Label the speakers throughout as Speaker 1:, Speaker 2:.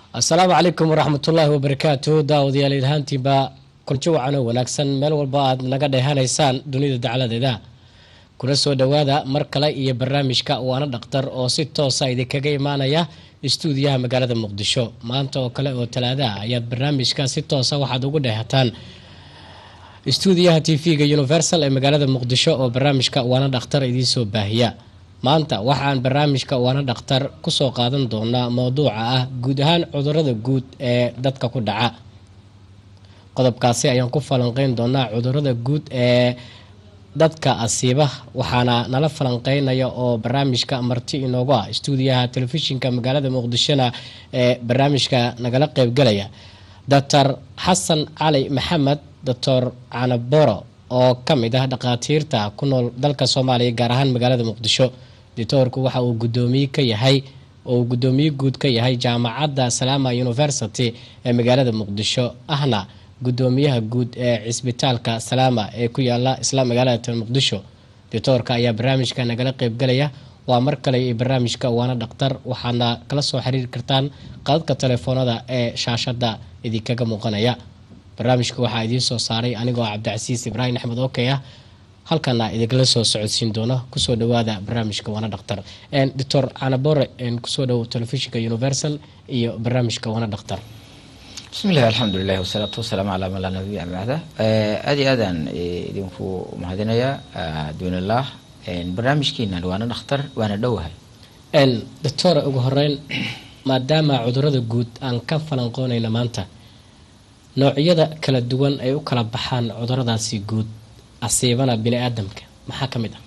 Speaker 1: asalaamu calaykum waraxmatullaahi wabarakaatu daawadayaal ilhaantiinba kuljo wacan oo wanaagsan meel walba aad naga dheehanaysaan dunida dacladeeda kuna soo dhowaada mar kale iyo barnaamijka waana dhaktar oo si toosa idinkaga imaanaya istuudiyaha magaalada muqdisho maanta oo kale oo talaadaha ayaad barnaamijka si toosa waxaad ugu dheehataan istuudiyaha t v-ga universal ee magaalada muqdisho oo barnaamijka waana dhakhtar idiinsoo baahiya maanta waxaan barnaamijka waana dhakhtar kusoo qaadan doonaa mowduuca ah guud ahaan cudurada guud ee dadka ku dhaca qodobkaasi ayaan ku falanqeyn doonaa cudurada guud ee dadka asiiba waxaana nala falanqeynaya oo barnaamijka marti inoogu ah istuudiyaha telefishinka magaalada muqdishona ee barnaamijka nagala qeybgalaya doctor xasan cali maxamed doctor canaboro oo ka mid ah dhakhaatiirta ku nool dalka soomaaliya gaar ahaan magaalada muqdisho doctoorku waxa uu gudoomiye ka yahay oo uu gudoomiye guud ka yahay jaamacadda salaama university ee magaalada muqdisho ahna gudoomiyaha guud ee cisbitaalka salaama ee ku yaala isla magaalada muqdisho doctoorka ayaa barnaamijka nagala qeybgalaya waa mar kale iyo barnaamijka waana dhakhtar waxaadna kala soo xiriiri kartaan qadadka telefoonada ee shaashada idinkaga muuqanaya barnaamijka waxaa idiin soo saaray anigoo cabdicasiis ibraahim axmed okey ah halkana idinkala soo socodsiin doono kusoo dhawaada barnaamijka waana dhakhtar doctor canabore kusoo dhawo telefishinka universal iyo barnaamijka waana dhakhtar
Speaker 2: bismillahi alxamdulilahi wasalaatu wasalaamu calaa man laa nabiya bacda aad iyo aadaan idinku mahadinayaa duunilah barnaamijkeenan waana dhakhtar waana dhowahay
Speaker 1: doctor ugu horeyn maadaama cudurada guud aan ka falanqoonayna maanta noocyada kala duwan ay u kala baxaan cuduradaasi guud asiibana bini aadamka maxaa ka mid ah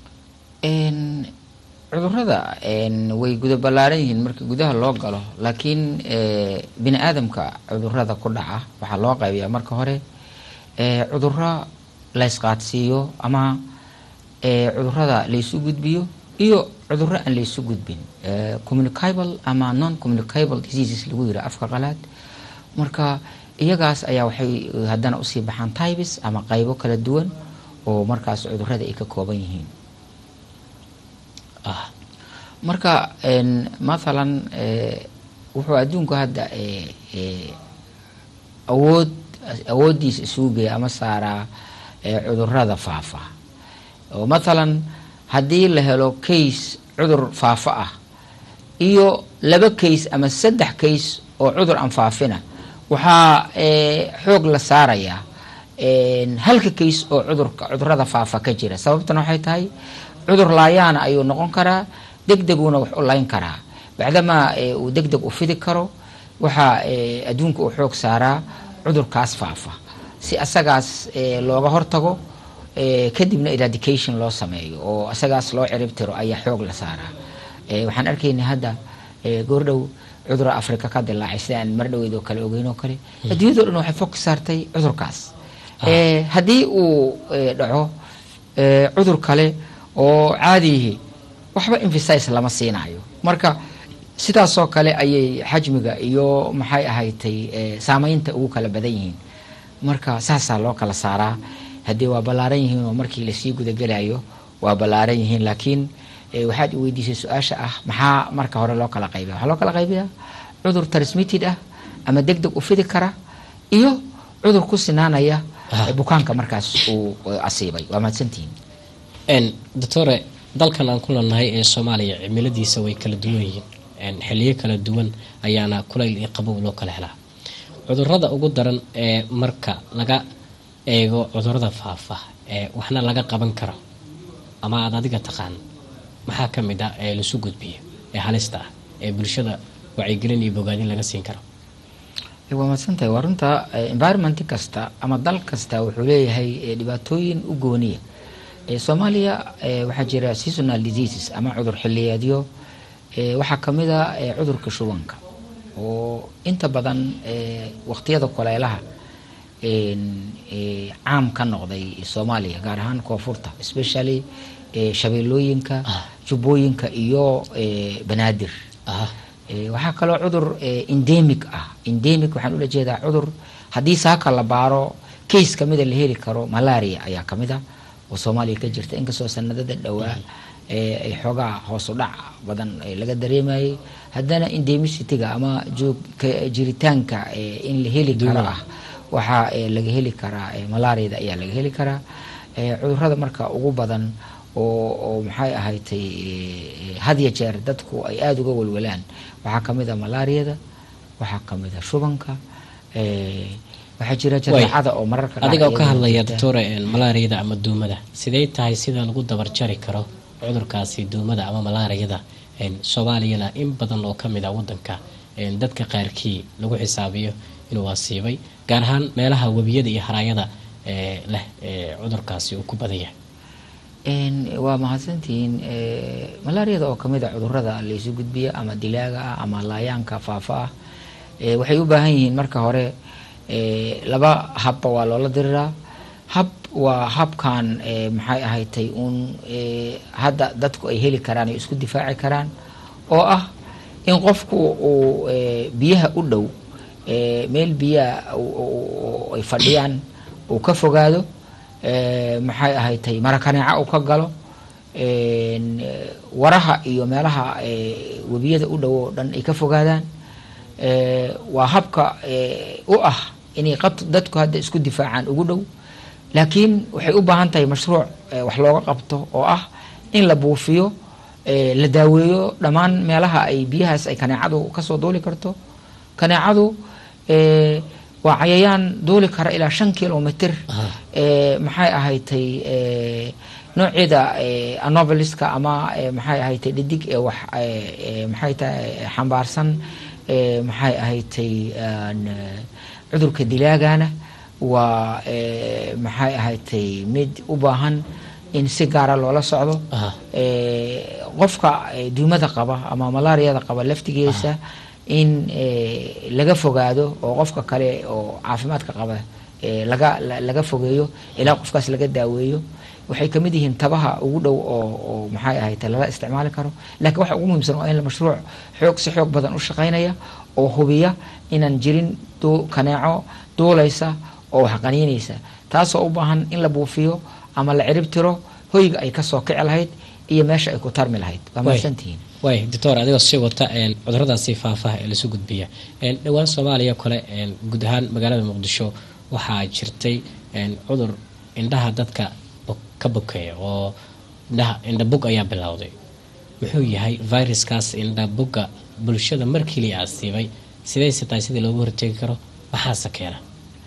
Speaker 2: cudurada way guda ballaaran yihiin marka gudaha loo galo laakiin bini aadamka cudurada ku dhaca waxaa loo qaybiyaa marka hore cuduro laysqaadsiiyo ama cudurada laysu gudbiyo iyo cuduro aan laysu gudbin communicable ama non communicable diseases lagu yira afka qalaad marka iyagaas ayaa waxay haddana usii baxaan tybes ama qaybo kala duwan oo markaas cudurada ay ka kooban yihiin marka mathalan wuxuu adduunku hadda awood awooddiisa isugu geeya ama saaraa cudurada faafa oo mathalan haddii la helo case cudur faafa ah iyo laba case ama saddex case oo cudur aan faafina waxaa xoog la saarayaa halka case oo cudurka cudurada faafa ka jira sababtana waxay tahay cudur laayaana ayuu noqon karaa deg deguna wax u layn karaa bacdamaa uu deg deg u fidi karo waxaa adduunka uu xoog saaraa cudurkaas faafa si asagaas looga hortago kadibna eradication loo sameeyo oo asagaas loo cirib tiro ayaa xoog la saaraa waxaan arkaynaa hadda goordhow cudura africa ka dilaacay sida aan mar dhaweyd oo kale ogeyn oo kale adduunyado dhan waxay fog saartay cudurkaas haddii uu dhaco cudur kale oo caadiyihi waxba emphasize lama siinayo marka sidaasoo kale ayay xajmiga iyo maxay ahaytay saameynta ugu kala badan yihiin marka saasaa loo kala saaraa haddii waa ballaaran yihiin oo markii lasii gudagelayo waa ballaaran yihiin laakiin waxaad i weydiisay su-aasha ah maxaa marka hore loo kala qaybiya waxaa loo kala qaybiyaa cudur transmitted ah ama deg deg u fidi kara iyo cudur ku sinaanaya bukaanka markaas uu asiibay waa mahadsantihiin
Speaker 1: doctore dalkan aan ku leenahay ee soomaaliya cimiladiisa way kala duwan yihiin xiliyo kala duwan ayaana kulayl iyo qabow loo kala helaa cudurada ugu daran ee marka laga eego cudurada faafa ee waxna laga qaban karo ama aada adiga taqaan maxaa ka mid ah ee lasu gudbiyo ee halista ah ee bulshada wacyigelin iyo bogaadin laga siin karo
Speaker 2: waa madsantahay waa runta environment kasta ama dal kasta wuxuu leeyahay dhibaatooyin u gooniya soomaaliya waxaa jira seasonal diseases ama cudur xiliyeedyo waxaa kamid a cudurka shubanka oo inta badan waqtiyada kuleelaha caam ka noqday soomaaliya gaar ahaan koonfurta especially shabeelooyinka jubbooyinka iyo banaadir waxaa kaloo cudur endemic ah endemic waxaan ula jeedaa cudur haddii saaka la baaro case kamida la heli karo malaria ayaa kamid a oo soomaaliya ka jirta inkastoo sanadada dhowaa ee ay xoogaa hoos u dhac badan ee laga dareemayay haddana indemicityga ama joog ka- jiritaanka ee in la heli karo
Speaker 1: Duumada.
Speaker 2: ah waxaa ee laga heli karaa ee malaariyada ayaa laga heli karaa ee cudurrada marka ugu badan oo oo maxay ahaydtay ee, had ya jeer dadku ay aada uga walwalaan waxaa ka mid a malaariyada waxaa ka mid a shubanka ee, waxaa jira jadeecada oo mararka qaar
Speaker 1: adiga oo ka
Speaker 2: iyadana
Speaker 1: hadlaya
Speaker 2: jirta.
Speaker 1: doctore malaariyada ama duumada sidee tahay sida lagu dabarjari karo cudurkaasi duumada ama malaariyada een, soomaaliyana in badan oo kamid a wadanka een, dadka qaarkii lagu xisaabiyo inuu asiibay gaar ahaan meelaha webiyada iyo haraayada ee leh ee cudurkaasi uu ku badan yahay
Speaker 2: Een, waa mahadsantihiin ee, malaariyada oo kamid a cudurada laysu gudbiya ama dilaaga ah ama laayaanka faafa ah ee, waxay u baahan yihiin marka hore ee, laba habba waa loola diriraa hab waa habkan ee, maxay ahaydtay uun ee, hadda dadku ay heli karaan ay isku difaaci karaan oo ah in qofku uu ee, biyaha u dhow ee, meel biyaha u- u- u- ay fadhiyaan uu ka fogaado ee, maxay ahaydtay marakaneeca uu ka galo een, ee, waraha iyo meelaha ee, webiyada u dhow oo dhan ay ka fogaadaan ee, waa habka ee, u ah inay qat- dadku hadda isku difaacaan ugu dhow laakiin waxay u baahan tahay mashruuc ee, wax looga qabto oo ah in la buufiyo ee, la daaweeyo dhammaan meelaha ay biyahaas ay kaneecadu kasoo duuli karto kaneecadu ee, waa cayayaan duuli kara ilaa shan kilomitr
Speaker 1: Aha.
Speaker 2: ee, maxay ahaydtay ee, nooceeda ee, anoveliska ama ee, maxay ahaydtay dhidig ee wax ee, ee, maxay tahay xambaarsan ee, maxay ahaydtay aan, ee, cudurka dilaagana waa ee, maxay ahaydtay mid u baahan in si gaara loola socdo
Speaker 1: Aha.
Speaker 2: ee, qofka ee, duumada qaba ama malaariyada qaba laftigiisa in ee, laga fogaado oo qofka kale oo caafimaadka qaba ee, laga la- laga fogeeyo ilaa qofkaas laga daaweeyo waxay kamid yihiin tabaha ugu dhow oo oo maxay ahayd lala isticmaali karo laakiin waxa ugu muhiimsan waa in la mashruuc xoog si xoog badan u shaqaynaya oo hubiya inaan jirin duu- kaneeco duulaysa oo wax qaniinaysa taasoo u baahan in la buufiyo ama la cirib tiro hoyga ay kasoo kici lahayd iyo meesha ay ku tarmi lahayd waa
Speaker 1: Way.
Speaker 2: mahadsantihiin
Speaker 1: way doctor adigoo sii wata een, cuduradaasi faafaha ee lasu gudbiya een, dhowaan soomaaliya kale een, guud ahaan magaalada muqdisho waxaa jirtay een, cudur indhaha dadka bo- ka bokeeya oo indhaha indhabug ayaa bilowday muxuu yahay viruskaas indhabugga bulshada markii la asiibay sidayse tahay sidii loogu hortegi karo maxaase keena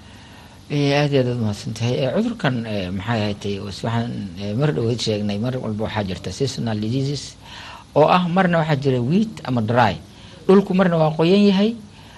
Speaker 2: Eh, aad iyo aad aad mahadsan tahay Eh, cudurkan eh, maxay ahaydtay was- waxaan eh, mar dhaweyd sheegnay mar walba waxaa jirta seasonal diseases oo ah marna waxaa jira wheat ama dry dhulku marna waa qoyan yahay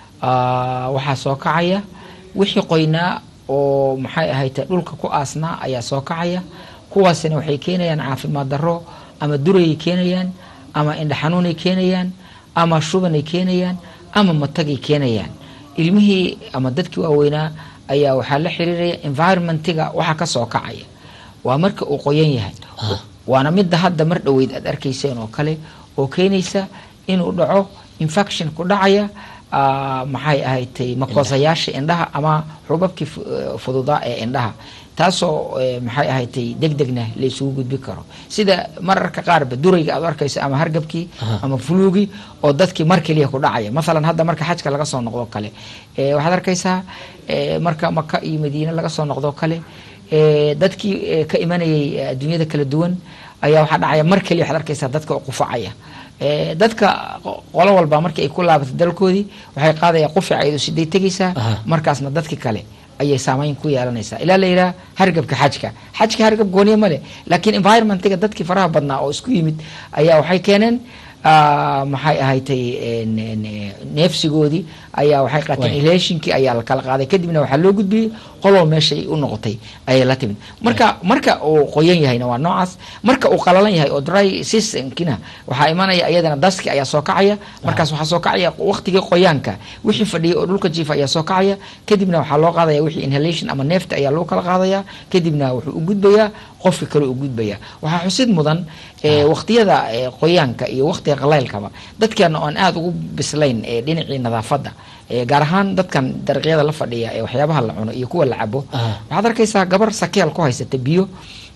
Speaker 2: ah, waxaa soo kacaya wixii qoynaa oo maxay ahaydtay dhulka ku aasnaa ayaa soo kacaya kuwaasina waxay keenayaan caafimaad darro ama durayay keenayaan ama indha xanuunay keenayaan ama shubanay keenayaan ama matagay keenayaan ilmihii ama dadkii waaweynaa ayaa waxaa la xiriiraya environmentiga waxa ka soo kacaya waa marka uu qoyan yahay
Speaker 1: Ah.
Speaker 2: waana midda hadda mar dhoweyd aad arkayseen oo kale oo keenaysa inuu dhaco infection ku dhacaya ah, maxay ahaydtay makoosayaasha indhaha ama xubabkii fu- eh, fududaa ee indhaha taasoo eh, maxay ahaydtay deg degna la isugu gudbi karo sida mararka qaarba durayga aad u arkaysa ama hargabkii
Speaker 1: Aha.
Speaker 2: ama fuluugii oo dadkii mar keliya ku dhacaya masalan hadda marka xajka laga soo noqdo kale eh, waxaad arkaysaa eh, marka maka iyo madiine laga soo noqdo kale eh, dadkii eh, ka imanayay eh, adduunyada kala duwan ayaa waxaa dhacaya mar keliya waxaad arkaysaa dadka oo qufacaya Eh, dadka qo- qolo walba markii ay ku laabato dalkoodii waxay qaadayaan qufica iyadoo siday tegaysaa
Speaker 1: Aha.
Speaker 2: markaasna dadki kale ayay saameyn ku yeelanaysaa ilaa la yidhaha hargabka xajka xajka hargab gooniye male laakiin environmentiga dadkii faraha badnaa oo isku yimid ayaa waxay keeneen ah, maxay ahaydtay en- en- eh, neefsigoodii ayaa waxay qaateen
Speaker 1: Way.
Speaker 2: ilaashinkii ayaa la kala qaaday kadibna waxaa loo gudbiyey qoloo meeshay u noqotay ayay la timid marka marka uu qoyan yahayna waa noocaas marka uu qalalan yahay oo dry seasonkina waxaa imanaya iyadana daski ayaa soo kacaya markaas waxaa soo kacaya waqtigii qoyaanka wixii fadhiyay oo dhulka jiifa ayaa soo kacaya kadibna waxaa loo qaadaya wixii inhalation ama neefta ayaa loo kala qaadaya kadibna wuxuu u gudbayaa qofka kale u gudbaya waxaa xusid mudan eh, waqtiyada eh, qoyaanka iyo waqtiga qalaylkaba dadkeena oon aada ugu bislayn eh, dhinacii nadaafadda eh, gaar ahaan dadkan dariiqyada la fadhiya ee waxyaabaha la cuno iyo kuwa la cabo
Speaker 1: Aha.
Speaker 2: waxaad arkaysaa gabar sakeel ku haysata biyo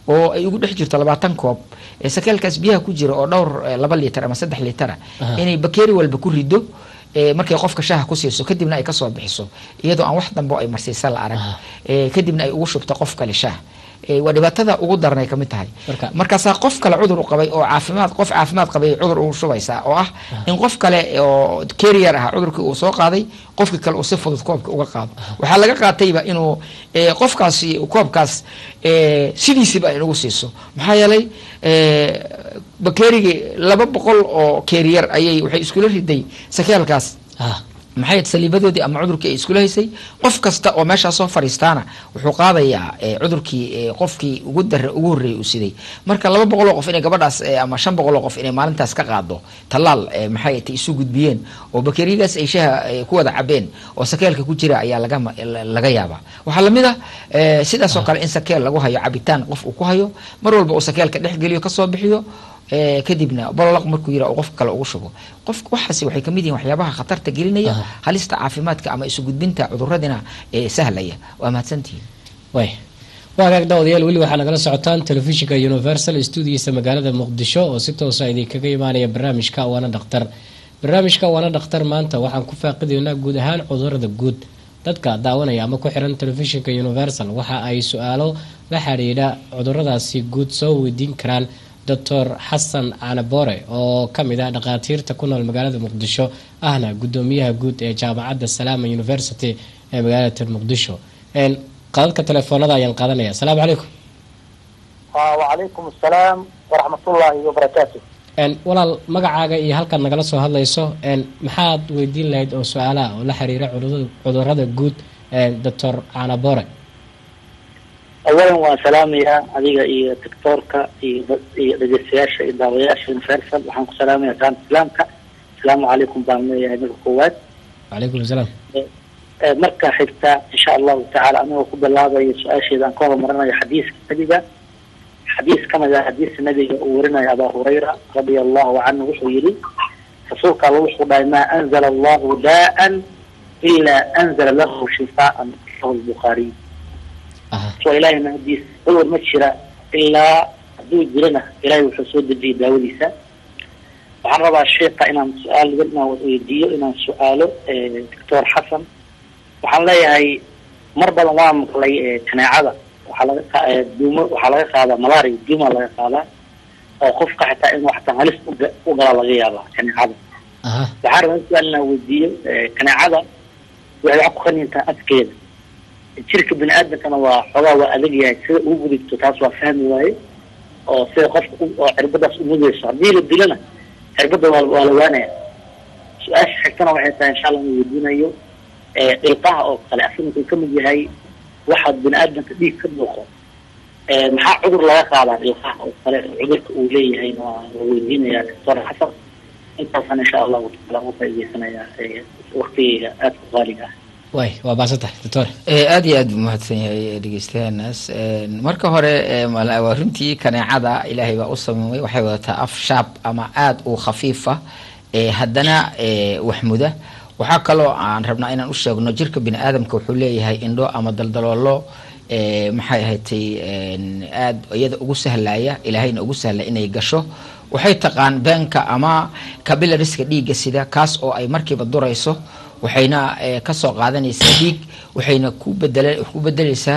Speaker 2: oo ay ugu dhex jirto labaatan koob ee sakeelkaas biyaha ku jira oo dhowr eh, laba liitar ama saddex liitara
Speaker 1: Aha.
Speaker 2: inay bakeeri walba ku rido eh, markay qofka shaaha ku siiso kadibna ay kasoo bixiso iyadoo aan wax dambe oo ay marsiisa la arag
Speaker 1: Aha.
Speaker 2: eh, kadibna ay ugu shubto qof kale shaah Eh, waa dhibaatada ugu daranay kamid tahay
Speaker 1: Marka-
Speaker 2: markaasaa qof kale cudur u qabay oo caafimaad qof caafimaad qabay cudur ugu shubaysaa oo ah in qof kale oo carrier ah cudurkii uu soo qaaday qofkii kale uu si fudud koobka uga qaado waxaa laga qaatayba inuu eh, qofkaasi koobkaas eh, sidiisiba ay nagu siiso maxaa yeelay eh, bakeerigii laba boqol oo carrier ayay waxay iskula riday sakeelkaas
Speaker 1: ah
Speaker 2: maxay ahayd saliibadoodii ama cudurkii ay iskula haysay qof kasta oo meeshaa soo fadhiistaana wuxuu qaadayaa eh, cudurkii eh, qofkii ugu dare ugu horreeyay uu siday marka laba boqol oo qof inay gabadhaas eh, ama shan boqol oo qof inay maalintaas ka qaado tallaal eh, maxay tay isu gudbiyeen oo bakeeriyadaas ay shaha eh, ku wada cabeen oo sakeelka ku jira ayaa laga ma- la- laga yaabaa waxaa lamid ah eh, sidaas oo kale in sakeel lagu hayo cabitaan qof uu ku hayo mar walba uu sakeelka dhex geliyo kasoo bixiyo Eh, kadibna bololaq markuu yira uu qofka kale ugu shubo qof waxaasi waxay kamid yihiin waxyaabaha khatarta gelinaya
Speaker 1: Aha.
Speaker 2: halista caafimaadka ama isu gudbinta cuduradina ee sahlaya waa mahadsantihiin
Speaker 1: way waa hagaag daawadayaal weli waxaa nagala socotaan telefishinka universal stuudigiisa magaalada muqdisho oo si toosa idinkaga imaanaya barnaamijka waana dhakhtar barnaamijka waana dhakhtar maanta waxaan ku faaqidaynaa guud ahaan cudurada guud dadka daawanaya ama ku xiran telefishinka universal waxa ay su-aalo la xiriidha cuduradaasi guud soo weydiin karaan doctor xasan canabore oo kamid ah dhakhaatiirta ku nool magaalada muqdisho ahna gudoomiyaha guud ee jaamacadda salaama university ee magaalada muqdisho Een, qadadka telefoonada ayaan qaadanaya asalaamu calaykum
Speaker 3: وعليكم السلام ورحمة الله وبركاته
Speaker 1: Een, walaal magacaaga iyo halkaad nagala soo hadlayso een, maxaad weydiin lahayd oo su-aalaha oo la xiriira cudurada- cudurada guud doctor canabore
Speaker 3: أولا وسلام يا أديك إيه دكتورك إيه دجسياش إيه داوياش المفرسل وحنك سلام يا كان سلامك السلام عليكم بان يا أمير القوات
Speaker 1: calaykum asalaam
Speaker 3: آه، مركا حتى إن شاء الله تعالى أنا وكب الله بي سؤال إذا كون مرنا حديث النبي حديث كما ذا حديث النبي ورنا يا أبا هريرة رضي الله عنه وحويري فسوق الله وحو ما أنزل الله داء إلا أنزل له شفاء له البخاري
Speaker 1: aha
Speaker 3: waa ilaahay mahadiis cudur ma jira ilaa hadduu jirana ilaahay wuxuu soo dejiyay daawadiisa waxaan rabaa sheeka inaan su-aal yar inaan weydiiyo inaan su-aalo doctor xasan waxaan leeyahay mar badan waa maqlay eh, kaneecada waxaa laga qa- eh, duumo waxaa laga qaadaa malaria duuma laga qaadaa oo qofka xitaa inuu xataa halis uga- u gala laga yaabaa kaneecada
Speaker 1: aha
Speaker 3: waxaan rabaa in su-aal inaan weydiiyo eh, kaneecada waxay wax ku qanintaa afkeeda jirka bini aadamkana waa xoogaa waa adag yahay sida ugu gudubto taas waa fahmi waaye oo sida qofka u- oo cirbadaas umudayso haddii la dilana cirbada waa waa la waanaya su-aasha xigtana waxay tahay insha allah inuu weydiinayo eh, ilqaha oo kale asaga wuxuu kamid yahay waxaad bini aadamka dhiig ka dhuuqo Eh, maxaa cudur laga qaadaa ilqaha oo kale cudurka uu leeyahayna waa la weydiinaya doctor xasan intaasaan insha allahu taala uga faa'iideysanayaa eh, waqtigeyga aada ku qaaliga ah
Speaker 1: way waa baasan tahay doctor
Speaker 2: Eh, aad iyo aad buu mahadsan yahay dhegeystayaanaas Eh, marka hore eh, mala- waa runtii kaneecada ilaahay baa u sameeyay waxay wadataa af shaab ama aad u khafiifa eh, haddana eh, waxmuda waxaa kaloo aan rabnaa inaan u sheegno jirka bini aadamka wuxuu leeyahay indho ama daldaloolo eh, maxay ahaydtay en, aad iyada ugu sahlaya ilaahayna ugu sahla inay gasho waxay taqaan beenka ama cabilariska dhiigga sida kaas oo ay markiiba durayso waxayna eh, kasoo qaadanaysaa dhiig waxayna ku bedela ku bedeleysaa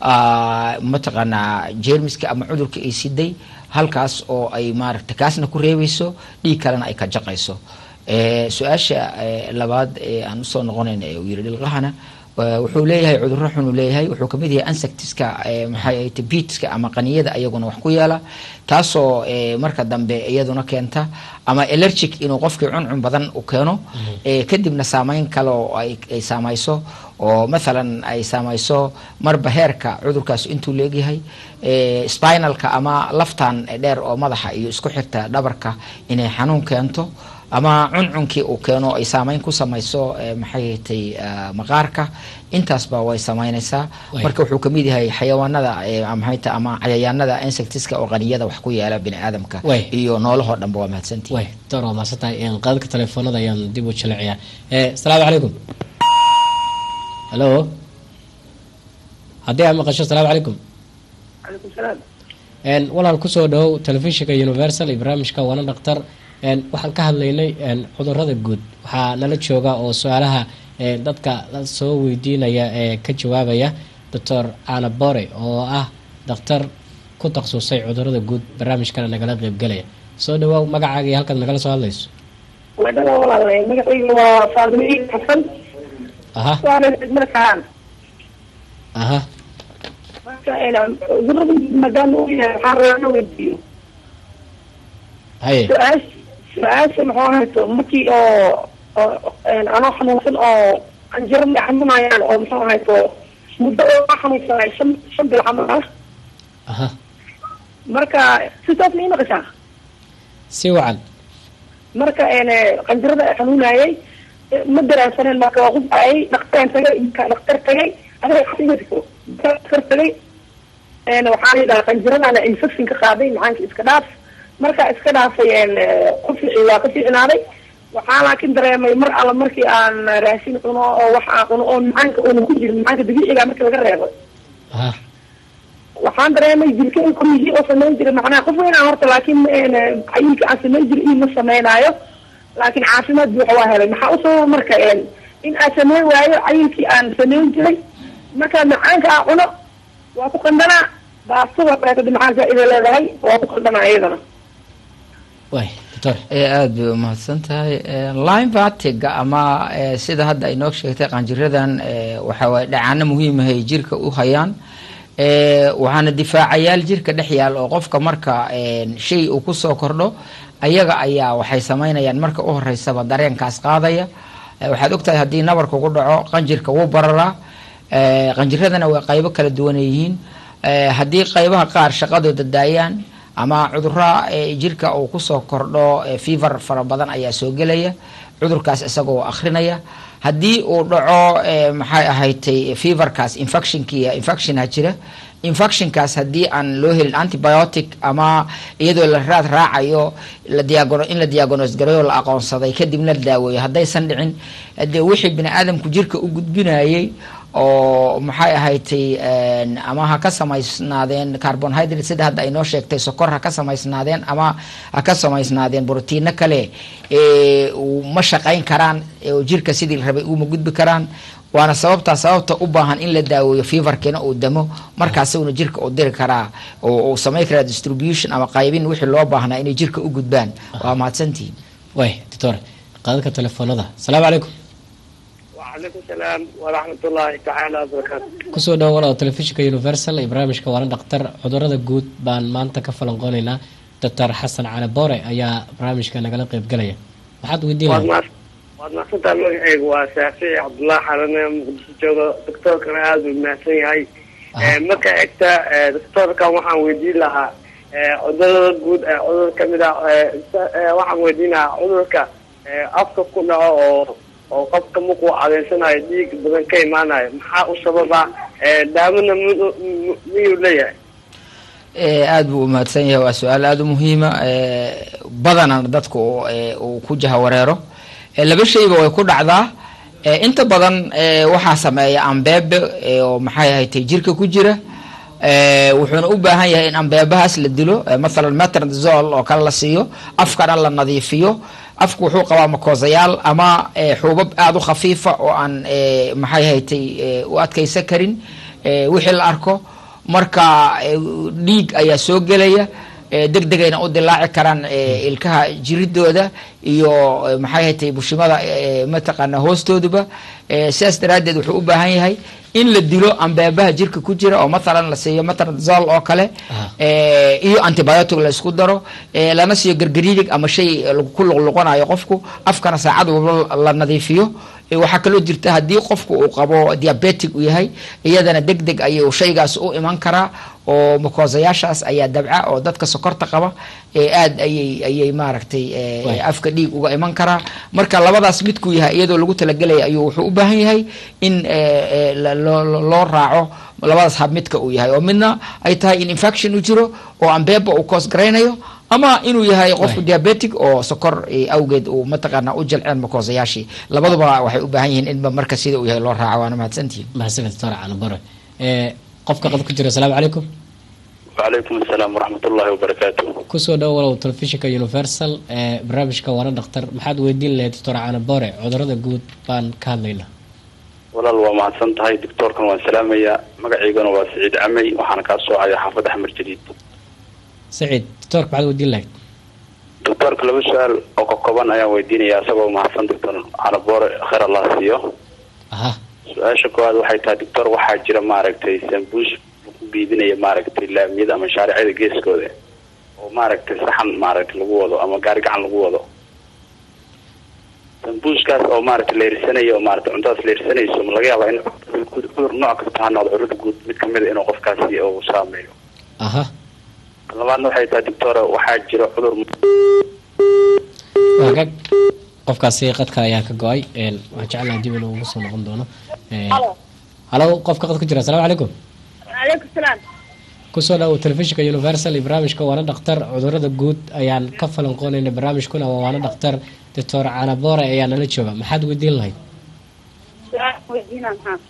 Speaker 2: ah, mataqaanaa jeermiska ama cudurka ay siday halkaas oo ay maaragta kaasna ku reebeyso dhiig kalena ay ka jaqayso Eh, su-aasha eh, labaad ee aan usoo noqonayn ee uu yiri dhilqahana eh, wuxuu leeyahay cudurro xun uu leeyahay wuxuu kamid yahay ansectiska eh, maxay ahayte beatska ama qaniyada ayaguna wax ku yeela taasoo eh, marka dambe iyaduna keenta ama allergic inuu qofkii cuncun badan u keeno eh, kadibna saameyn kale oo ay ay saamayso oo mathalan ay saamayso marba heerka cudurkaas intuu leegyahay eh, spinalka ama laftan dheer oo madaxa iyo isku xirta dhabarka inay xanuun keento ama cuncunkii uu keeno ay saameyn ku samayso eh, maxay hatay maqaarka intaasba way samaynaysaa
Speaker 1: Way.
Speaker 2: marka wuxuu kamid yahay xayawaanada eh, maxay tahay ama cayayaanada insectiska oo qaniyada wax ku yeela bini aadamka
Speaker 1: Way.
Speaker 2: iyo noolahoo dhanba waa mahadsantihi
Speaker 1: way doctor waa maasan tahay Een, qadadka telefoonada ayaan dib u jiliciyaa Eh, asalaamu calaykum hallo haddii aad maqasho asalaamu calaykum
Speaker 3: calaykum salaam
Speaker 1: Een, walaal kusoo dhowow telefishinka universal iyo barnaamijka waana dhaktar Een, waxaan ka hadlaynay een, cudurada guud waxaa nala jooga oo su-aalaha ee, dadka soo weydiinaya ee ka jawaabaya doctor ana bore oo ah dhakhtar ku takhasusay cudurada guud barnaamijkana nagala qeybgelaya soo dhawaaw magacaaga iyo halkaad nagala soo hadlayso
Speaker 4: wadada walaalahay magacayga waa faadimo iid xasan
Speaker 1: aha
Speaker 4: waana degmada kaan
Speaker 1: aha
Speaker 4: marka cudurada maadaama uu yahay waxaan rabaa inaan weydiiyo
Speaker 1: haye
Speaker 4: su-aasha su-aasha maxuu hayto markii oo oo anoo xanuunsan oo qanjiro ma xanuunayaan oo muxuu hayto muddo oo ka xanuunsanay shan shan bil camal ah
Speaker 1: aha
Speaker 4: marka sidaas ma imaqashaa
Speaker 1: si wacan
Speaker 4: marka een qanjirada ay xanuunayay ma daraansaneen marka waa qufayay dhaktaraan tagay dhaktar tagay adiga xasigatiko dhaktar tagay een waxaa la yidhaha qanjiradana infection ka qaaday macaanka iska dhaaf markaa iska dhaafay een ku fici waa ka fiicnaaday waxaa laakiin dareemay mar alla markii aan raashin cuno oo wax aan cuno oo macaanka uunan ku jirin macaanka dabiiciga markii laga reebo
Speaker 1: aha
Speaker 4: waxaan dareemay jirka in koryihi oo samayn jiray macnaha qof weyn aan horta laakiin cayilka aan samayn jiray ii ma samaynaayo laakiin caafimaad buuxa waa helay maxaa u sababa marka een in aan samayn waayo cayilkii aan samayn jiray marka macaanka aan cuno waa ku qandanaa baastada beetada macaan faa-ida leedahay waa ku qandanaa iyadana
Speaker 1: way doctor
Speaker 2: ee aada bay umahadsan tahay line vatiga ama eh, sida hadda ay noo sheegtay qanjiradan eh, waxa waye dhacaano muhiimahay jirka u hayaan Eh, waxaana difaacayaal jirka dhex yaal oo qofka marka eh, shay uu kusoo kordho ayaga ayaa waxay samaynayaan marka u horeysaba dareenkaas qaadaya Eh, waxaad ogtahay haddii nabarka ku dhaco qanjirka wuu bararaa Eh, qanjiradana way qaybo kala duwan yihiin Eh, haddii qaybaha qaar shaqadooda daayaan ama cudurra eh, jirka uu kusoo kordho eh, fever fara badan ayaa soo gelaya cudurkaas isagoo akhrinaya haddii uu dhaco eh, maxay ahaydtay feverkaas infectionkiiya infectiona jira infectionkaas haddii aan loo helin antibiotic ama iyadoo la raad raacayo la diagono in la diagonos gareeyo la aqoonsaday kadibna la daaweeyo haddaysan dhicin dee wixii bini aadamku jirka u gudbinayay oo maxay ahaydtay ama ha ka samaysnaadeen carbonhydrate sida hadda ay noo sheegtay sokor ha ka samaysnaadeen ama ha ka samaysnaadeen brotiino kale ee uu ma shaqayn karaan oo jirka sidii la rabay uma gudbi karaan waana sababtaa sababta u baahan in la daaweeyo feverkina uu damo markaasuna jirka uu diri karaa oo uu samayn karaa distribution ama qaybin wixii loo baahnaa inay jirka u gudbaan waa mahadsantihiin
Speaker 1: way doctor qaadadka telefoonada asalaamu calaykum
Speaker 5: وعليكم السلام ورحمة الله تعالى وبركاته
Speaker 1: kusoo dhawo walaal telefishinka universal iyo barnaamijka waana dhaktar cudurada guud baan maanta ka falanqoonaynaa doctor xasan cali boore ayaa barnaamijka nagala qeybgalaya maxaad weydiin
Speaker 5: waad
Speaker 1: lahayd
Speaker 5: mahad- waad mahadsantahay magacaygu waa shaafici cabdullaahi xarane muqdisho joogo doctoorkana aada u mahadsan yahay Eh, marka egta eh, doctoorkan waxaan weydiin lahaa eh, cudurada guud ee cudur kamid ah eh, sa- eh, waxaan weydiin lahaa cudurka eh, afka ku dhaco oo oo qofka markuu adeensanayo dhiig badan ka imaanayo maxaa u sababa Eh, daawona mu- mu- miyuu leeyahay
Speaker 2: Eh, aada buu umahadsan yahay waa su-aal aada u muhiima badanana dadku eh, uu ku jahawareero Eh, laba shayba way ku dhacdaa Eh, inta badan eh, waxaa sameeya ambeebe eh, oo maxay ahatay jirka ku jira Eh, wuxuuna u baahan yahay in ambeebahaas la dilo eh, mathalan metronidazol oo kale la siiyo afkana la nadiifiyo afku wuxuu qabaa makoosayaal ama eh, xuubab aada u khafiifa oo aan eh, maxay ahatay eh, u adkaysan karin eh, wixii la arko marka eh, dhiig ayaa soo gelaya eh, deg degayna u dilaaci karaan eh, ilkaha jiridooda iyo eh, maxay hatay bushimada eh, mataqaana hoostooduba eh, sidaas daraaddeed wuxuu u baahan yahay in la dilo ambeebaha jirka ku jira oo mathalan la siiyo metronidazol oo kale
Speaker 1: Aha.
Speaker 2: eh, iyo antibiotic la isku daro eh, lana siiyo gargariirig ama shay lagu- ku luqluqanayo qofku afkana saacad walba la nadiifiyo Eh, waxaa kaloo jirta haddii qofku uu qabo diabetic uu yahay iyadana deg deg ayuu shaygaas u iman karaa oo makoosayaashaas ayaa dabca oo dadka sokorta qaba ee aad ayay ayay maaragtay eh,
Speaker 1: Waay.
Speaker 2: afka dhiig uga iman karaa marka labadaas midkuu yahay iyadoo lagu talagelaya ayuu wuxuu u baahan yahay in eh, eh, la- loo loo- loo raaco labadaas hab midka uu yahay oo midna ay tahay in infection uu jiro oo ambeeba uu koos garaynayo ama inuu yahay qofku
Speaker 1: Waay.
Speaker 2: diabetic oo sokor eh, awgeed uu mataqaana u jalceen makoosayaashii labaduba waxay u baahan yihiin inba marka sida uu yahay loo raaco waana mahadsantihiin
Speaker 1: mahadsanid doctor cali boore Eh, qofka qad ku jira asalaamu calaykum
Speaker 6: وعليكم السلام ورحمة الله وبركاته
Speaker 1: kusoo dhow walow telefishinka universal ee barnaamijka waana dhakhtar maxaad weydiin lahayd doctor caana boore cudurada guud baan ka hadlaynaa
Speaker 6: walaal waa mahadsan tahay doctoorkan waan salaamayaa magacaygana waa siciid camey waxaana kaa soocaya xaafadda xamar jadiid
Speaker 1: saciid doctorka maxaad weydiin lahayd
Speaker 6: doctoorka laba su-aal oo ka kooban ayaan weydiinayaa isagoo mahadsan doctor canaboore khayr allah siiyo
Speaker 1: aha
Speaker 6: su-aasha koowaad waxay tahay doctor waxaa jira maaragtay sambuus ku biidinaya maaragtay laamiyada ama shaaricada geeskooda oo maaragtay saxan maaragtay lagu wado ama gaari gacan lagu wado sambuuskaas oo maaragtay la irsanayo oo maaragtay cuntadaas la irsanayso ma laga yaabaa in cudur nooc kasta ha noqdo cudurada guud mid kamid a inuu qofkaasi uu saameeyo
Speaker 1: aha
Speaker 6: labaadna waxay tahay doctor waxaa jira cudur
Speaker 1: waagag qofkaasi qadka ayaa ka go-ay een, waxaan jeclaha dib inuu ugu soo noqon doono Een, halo qofka qad ku jira asalaamu calaykum
Speaker 7: calaykum salaam
Speaker 1: kusoo dhawo telefishinka universal iyo barnaamijka waana dhakhtar cudurada guud ayaan ka falanqoonayna barnaamijkuna waa waana dhakhtar doctor caana boore ayaa nala jooga maxaad weydiin lahayd
Speaker 7: su-aal weydiina maxaa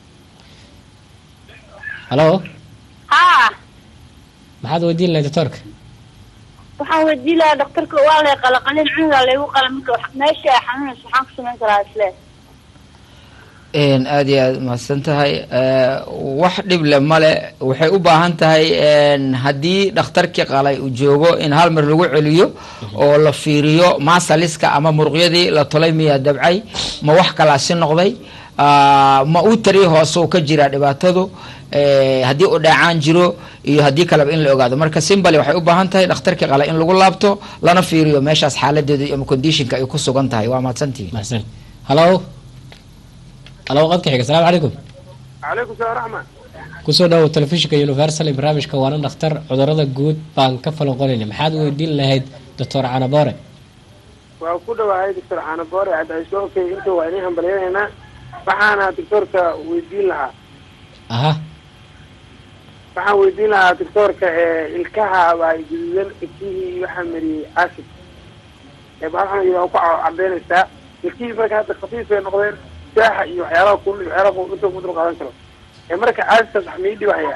Speaker 1: halo
Speaker 7: haa
Speaker 1: maxaad weydiin lahayd doctorka
Speaker 7: waxaan weydiin lahaa daktarka waa lay qala qalin cunuga laygu qala marka wax- meesha ay xanuunayso waxaan ku samayn karaa isle
Speaker 2: Een, aad iyo aad mahadsan tahay Eh, wax dhib le male waxay u baahan tahay een, haddii dhakhtarkii qalay uu joogo in hal mar lagu celiyo oo la fiiriyo masaliska ama muruqyadii la tolay miyaa dabcay ma wax kalaa si noqday Ah, ma uu tari hoose uu ka jiraa dhibaatadu Eh, haddii uu dhaacaan jiro iyo haddii kaleba in la ogaado marka simbali waxay u baahan tahay dhakhtarkii qalay in lagu laabto lana fiiriyo meeshaas xaaladeedu ama conditionka ay ku sugan tahay waa mahadsantihi
Speaker 1: mahadsan halo halo qadka xiga asalaamu calaykum
Speaker 5: calaykum salaam raxma
Speaker 1: kusoo dhawo telefishinka universal iyo barnaamijka waana dhakhtar cudurada guud baan ka falanqoonayna maxaad weydiin lahayd doctor caana boore
Speaker 5: waa ku dhawahay doctor caanaboore cadayso okay inta waa inay hambalyanaynaa waxaana doctorka weydiin lahaa
Speaker 1: aha
Speaker 5: waxaan weydiin lahaa doctorka ee ilkaha waa guduudan ilkihii waxaa mariyey acid ee bahal xanuun waa ku cadeynaysaa ilkihii marka hadda khafiif bay noqdeen saaxa iyo waxyaalaha kulul iyo waxyaalaha kulul inta ku dul qaadan karo ee marka acidkaas wax mii dhibahaya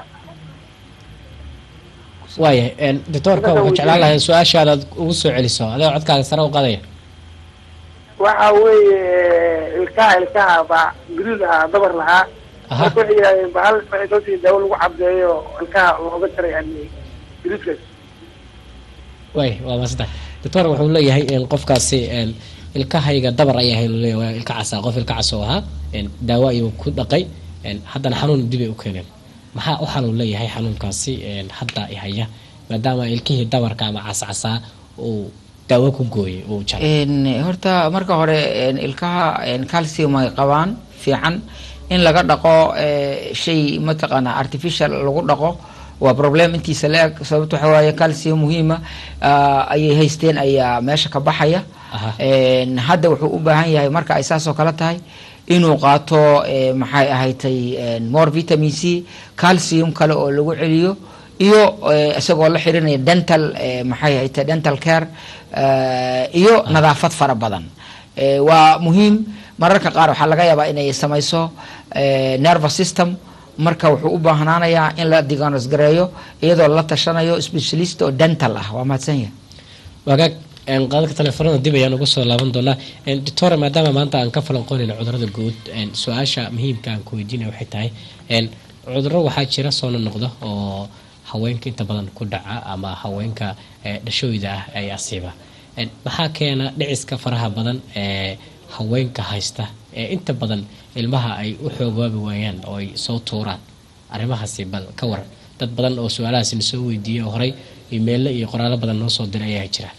Speaker 1: waayahay een, doctorka waxaan jeclaan lahay su-aashaada aad ugu soo celiso adoo codkaaga sare u qadaya
Speaker 5: waxa weeye ilkaha ilkaha baa guduud ahaa dabar lahaa
Speaker 1: aha
Speaker 5: marka waxay yidhahdeen bahal waxay soo siin daawo lagu cabdeeyo ilkaha looga jaray yani guduudkaas
Speaker 1: waay waa maasanta doctor wuxuu leeyahay in qofkaasi een, ilkahayga dabar ay ahayn leeyahay waa ilka casa qof ilka cas oo ahaa een, daawo ayuu ku dhaqay een, haddana xanuun dib ay u keeneen maxaa u xanuun leeyahay xanuunkaasi een, hadda i haya maadaama ilkihii dabarka ama cascasaa uu daawo ku gooyay uu jaray
Speaker 2: Een, horta marka hore een, ilkaha een, calcium ay qabaan fiican in laga dhaqo eh, shay mataqaana artificial lagu dhaqo waa problem intiisa la-eg sababto waxa waaye calcium muhiima ah, ayay haysteen ayaa meesha ka baxaya
Speaker 1: Aha.
Speaker 2: Een, hadda wuxuu u baahan yahay marka ay saas oo kale tahay inuu qaato eh, maxay ahaydtay een, more vitamin c calcium kale oo lagu celiyo iyo eh, isagoo la xirinaya dental eh, maxay ahaydtay dental care eh, iyo nadaafad fara badan Eh, waa muhiim mararka qaar waxaa laga yaabaa inay samayso eh, nervous system marka wuxuu u baahnaanayaa in la diagnos gareeyo iyadoo la tashanayo specialist oo dental ah waa mahadsan yahay
Speaker 1: wagaag een, qaadadka telefoonada dib ayaan uga soo laaban doonaa Een, doctor maadaama maanta aan ka falanqoonayna cudurada guud een, su-aasha muhiimka aan ku weydiinaya waxay tahay een, cudurro waxaa jira soo noqda oo haweenka inta badan ku dhaca ama haweenka ee, dhashooyda ah ay asiiba Een, maxaa keena dhiciska faraha badan ee haweenka haysta ee inta badan ilmaha ay u xoogoobi waayaan oo ay soo tuuraan arrimahaasi bal ka waran dad badan oo su-aalahaasi na soo weydiiyey oo horey imeelle iyo qoraallo badan noo soo diray ayaa jira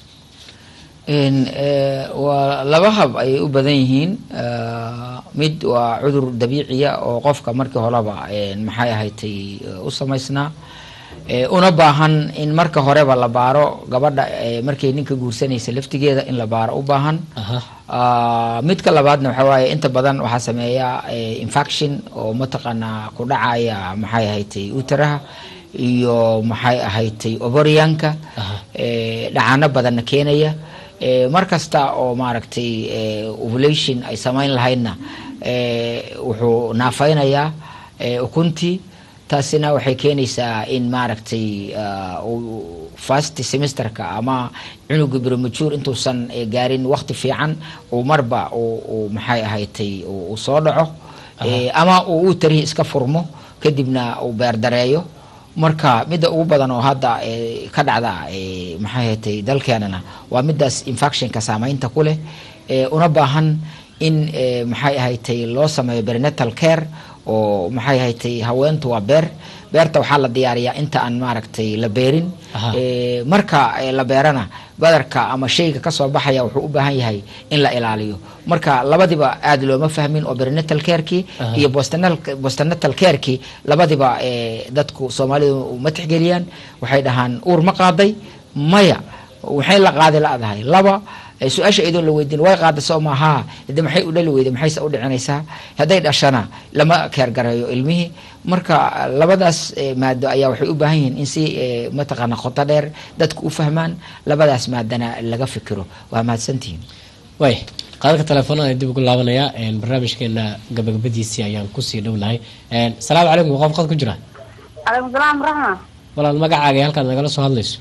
Speaker 2: Een, eh, waa laba hab ayay u badan yihiin Eh, mid waa cudur dabiiciya oo qofka markii horeba een, maxay ahaydtay eh, u samaysnaa Eh, una baahan in marka horeba la baaro gabadha eh, markay ninka guursanaysa laftigeeda in la baaro u baahan
Speaker 1: aha
Speaker 2: Ah, midka labaadna waxa waaye inta badan waxaa sameeya eh, infection oo mataqaanaa ku dhacaya maxay ahaydtay utaraha iyo maxay ahaydtay ovarianka
Speaker 1: Aha.
Speaker 2: eh, dhacaano badanna keenaya Eh, mar kasta oo maaragtay eh, ovulation ay samayn lahaydna eh, wuxuu naafaynayaa eh, ukuntii taasina waxay keenaysaa in maaragtay ah, uu first semesterka ama cunuga premature intuusan eh, gaarin waqti fiican uu marba uu uu maxay ahaydtay uu uu soo dhaco Eh, ama uu u tarihi iska furmo kadibna uu beerdareeyo marka midda ugu badan oo hadda eh, ka dhacda eh, maxay ahaydtay dalkeenana waa midaas infectionka saameynta ku leh eh, una baahan in eh, maxay ahaydtay loo sameeyo bernatal care oo maxay ahaydtay haweentu waa beer beerta waxaa la diyaariyaa inta aan maaragtay la beerin
Speaker 1: Aha.
Speaker 2: Eh, marka eh, la beerana badarka ama shayga kasoo baxaya wuxuu u baahan yahay in la ilaaliyo marka labadiba aad looma fahmin oo bernatal carekii
Speaker 1: Aha.
Speaker 2: iyo postnatal postnatal carekii labadiba eh, dadku soomaalidu ma tixgeliyaan waxay dhahaan uur ma qaaday maya waxay la qaadi la-dahay laba eh, su-aasha iyadoo la weydiin way qaada soo maaha de maxay u dhali weyday maxayse u dhicinaysaa hadday dhashana lama keergareeyo ilmihii marka labadaas eh, maado ayaa waxay u baahan yihiin in si eh, mataqaana qoto dheer dadku u fahmaan labadaas maadana laga fikiro waa mahadsantihiin
Speaker 1: way qaadadka telefoonada dib ugu laabanaya een, barnaamijkeena gabagabadiisii ayaan kusii dhownahay Een, salaamu calaykum waa qof qad ku jira
Speaker 7: calaykum salaam raxma
Speaker 1: walaal magacaaga iyo halkaad nagala soo hadlayso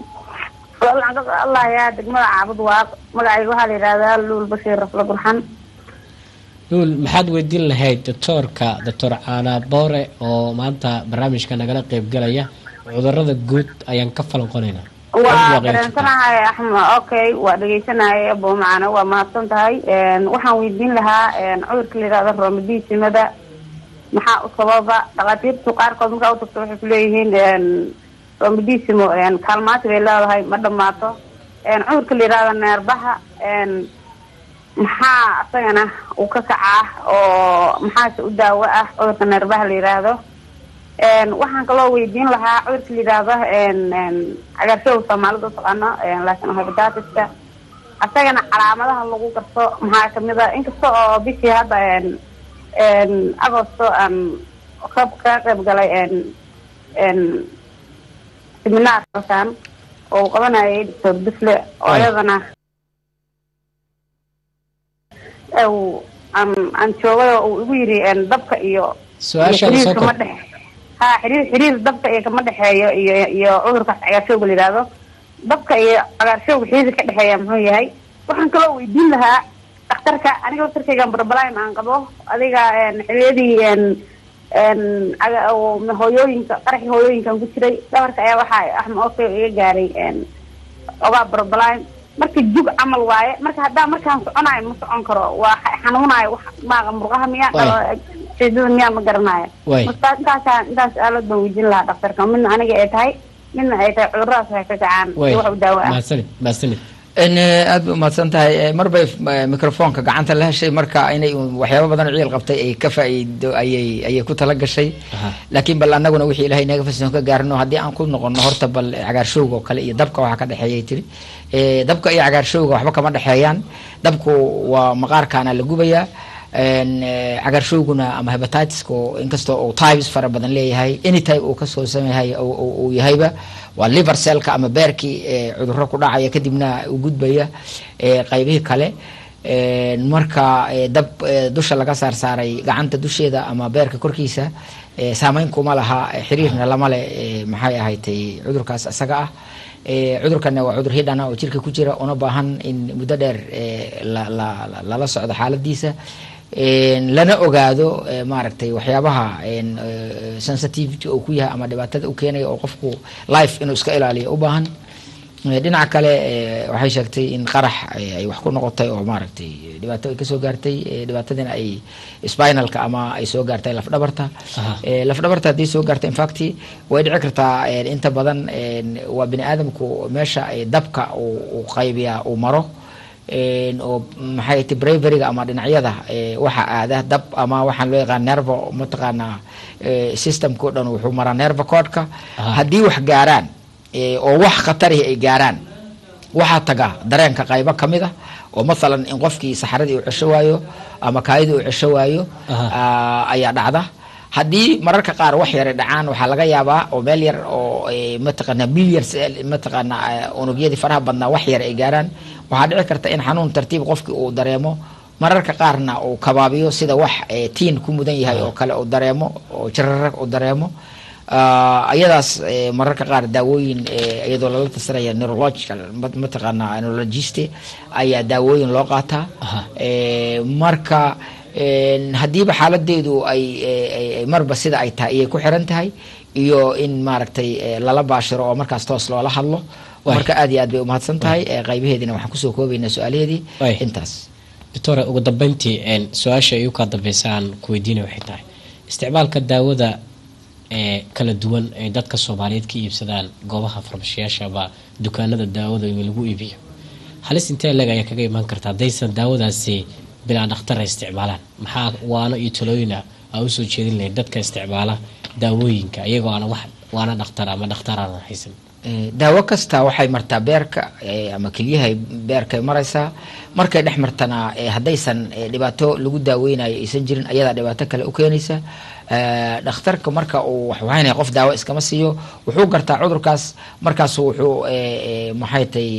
Speaker 7: allah yaa degmada caabud waaq magacayga waxaa la yidhahdaa luul bashiir rafla gurxan
Speaker 1: luul maxaad weydiin lahayd doctoorka doctor caana boore oo maanta barnaamijka nagala qeybgalaya cudurada guud ayaan ka falanqonaynaa
Speaker 7: waa dareensanahay axmed okay waa dhegeysanahay abo macana waa mahadsan tahay Een, waxaan weydiin lahaa een, cudurka la yidhahdo roomadiisimada maxaa u sababa dhakhaatiirtu qaarkood markaa utagto waxay kuleeyihiin een, roomadiisimo een, kaalmaati bay leedahay ma dhamaato Een, cudurka la yidhahdo neerbaha een, maxaa isagana uu ka kacaa oo maxaase u daawo ah cudurka neerbaha la yidhaahdo Een, waxaan kaloo weydiin lahaa cudurka la yidhaahdo een, een, cagaarshowga soomaalida u taqaano een, laakiin hepatitiska asagana calaamadaha lagu garto maxaa kamid a inkasta oo bishii hadda een, een, agosto aan ka ka qayb galay een, een, seminaar halkan oo uu qabanayay doctor dufle oo
Speaker 1: Ay.
Speaker 7: iyadana uu aan aan joogay oo uu igu yiri een, dabka iyo
Speaker 1: su-aashaada
Speaker 7: iyo
Speaker 1: soo
Speaker 7: xiriir kama
Speaker 1: kor
Speaker 7: dhex ha xiriir xiriir dabka iyo kama dhexeeyo iyo iyo cudurkaas cagaarshowga la yidhaahdo dabka iyo cagaarshowga xiriir ka dhexeeya muxuu yahay waxaan kaloo weydiin lahaa dhakhtarka aniga laftarkaygan barbalime aan qabo adiga een, xiliyadii een een caga- oo hooyooyinka qaraxii hooyooyinkan ku jiray dhabarka ayaa waxaa axma oke iga gaaray een ogaa barbalime marka jug camal waaye marka haddaa markaan soconayo ma socon karo waa xa- xanuunayo wax maaqa murqaha miyaa
Speaker 1: Waay.
Speaker 7: dhalo jeedada miyaa ma garanayo
Speaker 1: Waay.
Speaker 7: marka intaasa intaas aalad baan weydiin lahaa dhakhtarka midna aniga ay tahay midna ay tahay cuduradaas waxay ka kacaan
Speaker 1: way
Speaker 7: iyo wax u daawo ah
Speaker 1: mahadsanid mahadsanid
Speaker 2: n aad bay umahadsan tahay Eh, mar bay eh, microfonka gacanta la heshay marka inay un waxyaabo badan oo ciil qabtay ay ka faa'iido ayay ayay ku tala gashay
Speaker 1: Aha.
Speaker 2: laakiin bal annaguna wixii ilaahay naga fasin ka gaarno haddii aan ku noqono horta bal cagaarshowga oo kale iyo dabka waxaa ka dhexeeyay tiri Eh, dabka iyo cagaarshowga waxba kama dhexeeyaan dabku waa maqaarkaana la gubayaa En, eh, cagaarshowguna ama hepatitiska oo inkastoo uu types fara badan leeyahay any type uu kasoo sameyahay uu- uu uu yahayba waa liver cellka ama beerkii eh, cudurro ku dhacaya kadibna u gudbaya eh, qaybihii kale En, marka eh, dab eh, dusha laga saar saaray gacanta dusheeda ama beerka korkiisa eh, saameyn kuma laha eh, xiriirna lama leh eh, maxay ahaydtay cudurkaas isaga ah Eh, cudurkana waa cudur hidhana oo jirka ku jira una baahan in muddo dheer eh, la- la- la- lala socdo xaaladiisa En, lana ogaado eh, maaragtay waxyaabaha en, eh, sensitivity uu ku yahay ama dhibaatada u keenaya oo qofku life inuu iska ilaaliyo u baahan Eh, dhinaca kale eh, waxay sheegtay in qarax eh, ay wax ku noqotay oo maaragtay dhibaato ay kasoo gaartay eh, dhibaatadina ay spinalka ama ay soo gaartay lafdhabarta
Speaker 1: Aha.
Speaker 2: Eh, lafdhabarta haddii soo gaarta infact way dhici kartaa eh, inta badan eh, waa bini aadamku meesha eh, dabka uu uu qaybiyaa uu maro En, oo maxay ti braveryga ama dhinacyada eh, waxa aada dab ama waxaan loo yaqaan nervo mataqaanaa eh, systemka o dhan wuxuu maraa nervo codka
Speaker 1: Aha.
Speaker 2: haddii wax gaaraan eh, oo wax khatarihi ay gaaraan waxaa taga dareenka qaybo ka mid ah oo mathalan in qofkii saxaradii uu cesho waayo ama kaayidii uu cesho waayo
Speaker 1: Aha.
Speaker 2: ah, ayaa dhacda haddii mararka qaar wax yara dhacaan waxaa laga yaabaa oo meel yar oo eh, mataqaana millions eh, mataqaana eh, unugyadii faraha badnaa wax yar ay gaaraan waxaa dhici karta in xanuun tartiib qofkii uu dareemo mararka qaarna uu kabaabiyo sida wax eh, tiin ku mudan yahay oo kale uu dareemo oo jararag uu dareemo Ah, ayadaas eh, mararka qaar daawooyin eh, iyadoo lala tasiraya neurological ma- mataqaana neurologiste ayaa daawooyin loo qaataa
Speaker 1: Aha.
Speaker 2: Eh, marka en, haddiiba xaaladeedu ay ay- ay- ay marba sida ay tahay ayay ku xiran tahay iyo in maaragtay eh, lala baashiro oo markaas toos loola hadlo
Speaker 1: Waay.
Speaker 2: marka aad iyo aad bay umahadsan tahay eh, qaybaheediina waxaan kusoo koobaynaa su-aalaheedii
Speaker 1: Waay.
Speaker 2: intaas
Speaker 1: doctore ugu dambeyntii een, su-aasha igu kaa dambeysa aan ku weydiinay waxay tahay isticmaalka daawada ee kala duwan ay dadka soomaaliyeed ka iibsadaan goobaha farmashiyaasha ama dukaanada daawada in lagu iibiyo halis intee leg ayaa kaga imaan karta haddaysan daawadaasi bilaa dhakhtar ay isticmaalaan maxaa waano iyo talooyina aa usoo jeedin lahayd dadka isticmaala daawooyinka iyagoo aan wax waana dhakhtar ama dhakhtar aanan haysan
Speaker 2: Eh, daawo kasta waxay martaa beerka eh, ama kelyahay beerkay maraysaa markay dhex martana eh, haddaysan eh, dhibaato lagu daaweynayo aysan jirin ayadaa dhibaato kale u keenaysa Eh, dhakhtarka marka uu waxwaynaya qof daawo iskama siiyo wuxuu gartaa cudurkaas markaasu wuxuu eh, eh, maxay tay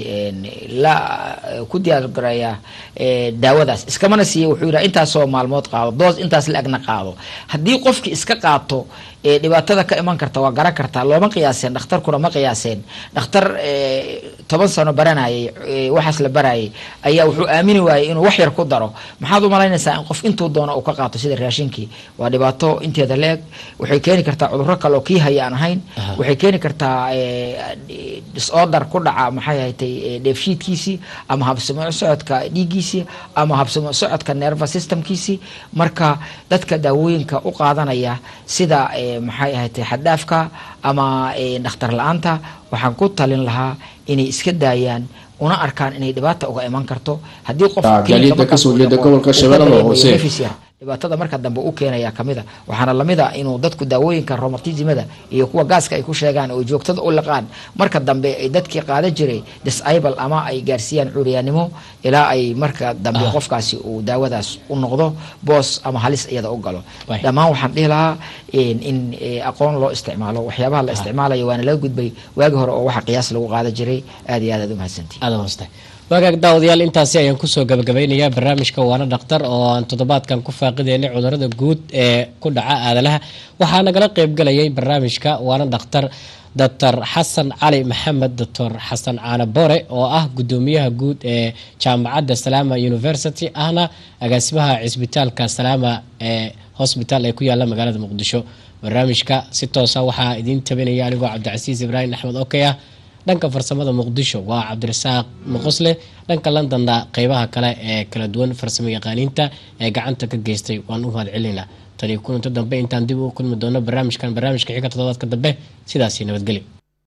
Speaker 2: la eh, ku diyaargareeyaa eh, daawadaas iskamana siiya wuxuu yidhaha intaasoo maalmood qaado doos intaas la-egna qaado haddii qofki iska qaato ee dhibaatada ka iman karta waa garan kartaa looma qiyaaseen dhakhtarkuna ma qiyaaseen dhakhtar eh, toban sano baranayay eh, waxaas la barayay ayaa wuxuu aamini waayey inuu wax yar ku daro maxaad u malaynaysaa in qof intuu doono uu ka qaato sida raashinkii waa dhibaato inteeda leeg waxay keeni kartaa cudurro kale oo kii haya aan ahayn
Speaker 1: Aha.
Speaker 2: waxay keeni kartaa eh, disorder ku dhaca maxay ahatay eh, dheefshiidkiisii ama habsamo socodka dhiiggiisii ama habsamo socodka nerva systemkiisii marka dadka daawooyinka u qaadanaya sida eh, maxay ahatay xaddaafka ama eh, dhakhtar la-aanta waxaan ku talin lahaa inay iska daayaan una arkaan inay dhibaata uga iman karto haddii qof
Speaker 8: Ah,
Speaker 2: klinika
Speaker 8: gaadiidka
Speaker 2: markaas
Speaker 8: kasoo
Speaker 2: uu
Speaker 8: jeeda
Speaker 2: dhaqo,
Speaker 8: gobolka
Speaker 2: uu ka
Speaker 8: Shabeellaha
Speaker 2: dareemayo
Speaker 8: Hoose.
Speaker 2: nefis yar, dhibaatada marka dambe u keenaya kamida waxaana lamida inuu dadku daawooyinka romartisimada iyo kuwa gaaska ay ku sheegaan oo joogtada u liqaan marka dambe ay dadkii qaadan jiray disable ama ay gaarsiiyaan cuuryaanimo ilaa ay marka dambe
Speaker 1: Ah.
Speaker 2: qofkaasi uu daawadaas u noqdo boos ama halis iyada u galo
Speaker 1: Waay.
Speaker 2: dhammaan waxaan dhihi lahaa in in, eh, aqoon loo isticmaalo waxyaabaha la isticmaalayo waana laga gudbay waagi hore oo waxa qiyaas lagu qaadan jiray aad iyo aad aad u mahadsantihin
Speaker 1: aada hoostay waagaag daawadayaal intaasi ayaan kusoo gabagabeynayaa barnaamijka waana dhakhtar oo aan toddobaadkan ku faaqideynay cudurada guud ee ku dhaca aadalaha waxaa nagala qeybgalayay barnaamijka waana dhakhtar doctor xasan cali maxamed doctor xasan caane bore oo ah gudoomiyaha guud ee jaamacadda salaama university ahna agaasimaha cisbitaalka salaama ee hosbitaal ee ku yaala magaalada muqdisho barnaamijka si toosa waxaa idiin tabinaya anigoo cabdicasiis ibraahim axmed okey ah dhanka farsamada muqdisho waa cabdirasaaq muqosle dhanka londonna qeybaha kale ee kala duwan farsamo yaqaaniinta ee gacanta ka geystay waan u mahad celinaa tani kulanto dambe intaan dib u kulmi doono barnaamijkan barnaamijka xiga toddobaadka dambe sidaasi nabadgelyo